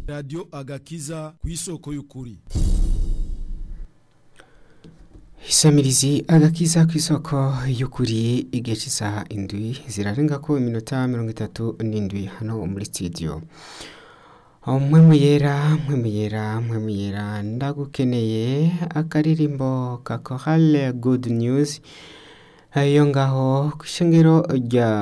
radiyo agakiza ku isoko y'ukuri isamirizi agakiza ku isoko y'ukuri igihe cy'isaha indwi zirarenga ko iminota mirongo itatu n'indwi hano muri studio mwe muyera mwe muyera mwe muyera ndagukeneye akaririmbo ka korale good news iyo ngaho ku ishengero rya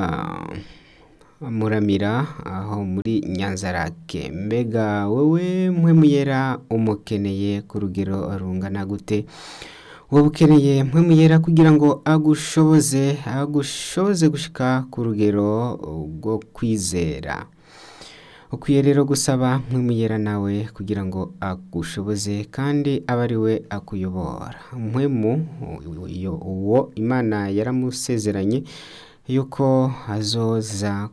muramira aho muri nyanzarake mbega wowe mwe muyera umukeneye ku rugero rungana gute wowe ukeneye mwe muyera kugira ngo agushoboze agushoboze gushika ku rugero rwo kwizera ukwiye rero gusaba mwe muyera nawe kugira ngo agushoboze kandi abe ari we akuyobora mpwemu uwo imana yaramusezeranye yuko azoza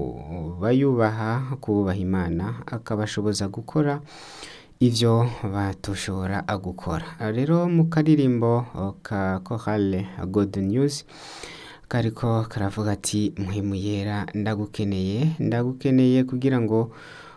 kubayubaha kububaha imana akabashoboza gukora ibyo batoshobora gukora rero mu karirimbo ka korale god news kariko karavuga ati muhimu yera ndagukeneye ndagukeneye kugira ngo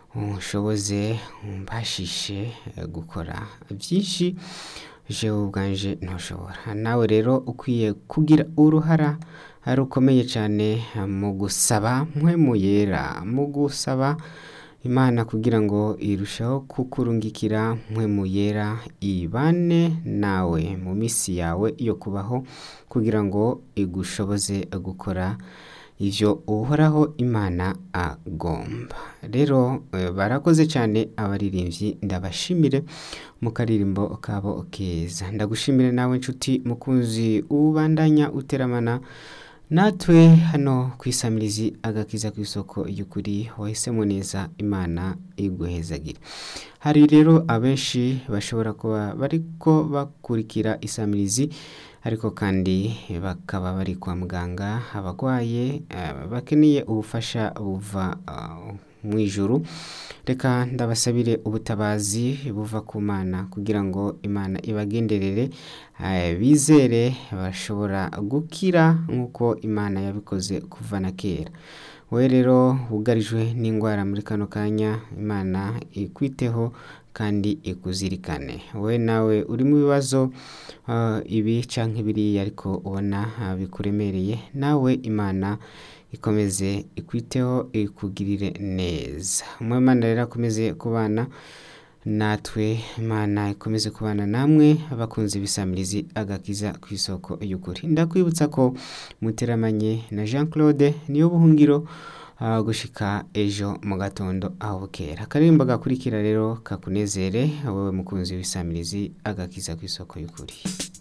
ushoboze mbashishe gukora byinshi jewe ubwanje ntushobora nawe rero ukwiye kugira uruhara rukomeye cyane mu gusaba mpwemu yera mu gusaba imana kugira ngo irusheho kukurungikira mpwemu yera ibane nawe mu minsi yawe yo kubaho kugira ngo igushoboze gukora ibyo uhoraho imana agomba rero barakoze cyane abaririmbyi ndabashimire mu karirimbo kabo keza ndagushimire nawe nshuti mukunzi ubandanya uteramana natwe hano ku isamirizi agakiza ku isoko y'ukuri wahisemo neza imana iguhezagire hari rero abenshi bashobora kuba bariko bakurikira isamirizi ariko kandi bakaba bari kwa muganga abarwaye bakeneye ubufasha buva mu ijuru reka ndabasabire ubutabazi buva ku mana kugira ngo imana ibagenderere bizere bashobora gukira nk'uko imana yabikoze kuva na kera we rero wugarijwe n'indwara muri kano kanya imana ikwiteho kandi ikuzirikane we nawe uri mu bibazo ibi cyangwa ibiriya ariko ubona bikuremereye nawe imana ikomeze ikwiteho ikugirire neza umwemana rero akomeze kubana natwe imana ikomeze kubana namwe abakunze ibisamirizi agakiza ku isoko y'ukuri ndakwibutsa ko muteramanye na jean claude niyo buhungiro gushika ejo mu gatondo aho bukera akaririmbo gakurikira rero kakunezere wowe mukunzi w'isamirizi agakiza ku isoko y'ukuri